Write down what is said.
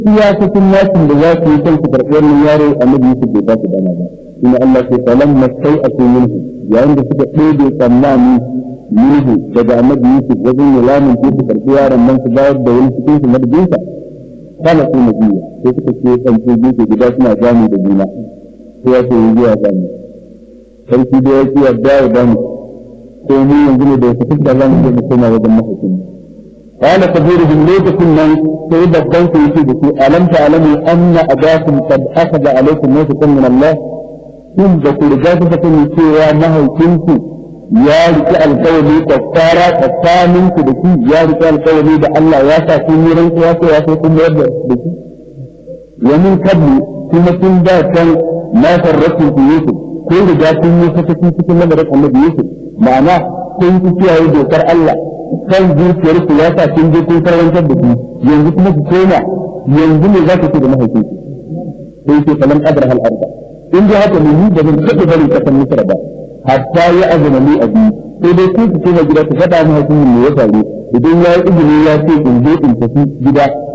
iyakacin yakin da za su yi kan su karɓi wannan yaro annabi Yusuf bai ba su dama ba ina Allah ke falan masai a cikin minhu yayin da suka ɗebe tsammani minhu daga annabi Yusuf wajen ya lamun ke su karɓi yaron nan su bayar da wani cikin su madadinsa kana su na biyu sai suka ce ɗauke gefe guda suna gani da juna sai ya ce yi zuwa gani sarki da ya ce yadda ya gani ko mu yanzu ne da ya fi da zamu je mu koma wajen mahaifin قال كبيرهم ليس كنا سيد الضوء يسيبك ألم تعلموا أن أباكم قد أخذ عليكم موثقا من الله ثم ذكر جاذبة من سوى ما هو كنت يا رك القولي كفارة كفامن كدكي يا رك القولي ده الله ياسا كميرا كواسا ياسا كميرا بكي ومن قبل ثم كن كان ما فرطوا في يوسف كل جاتين يوسف في سكن لمرة النبي يوسف معناه كنت فيها يدوكر الله kan zuciyar ku ya sa kin je kun karantar da ku yanzu kuma ku koma yanzu ne za ku ce da mahaifin ku sai ce falan adar hal arba in dai haka ne ni da ban taɓa bari ka san misra ba hatta ya azuma ni abi sai dai ku ku koma gida ku faɗa mahaifin mu ya faru idan ya yi izini ya ce in je in tafi gida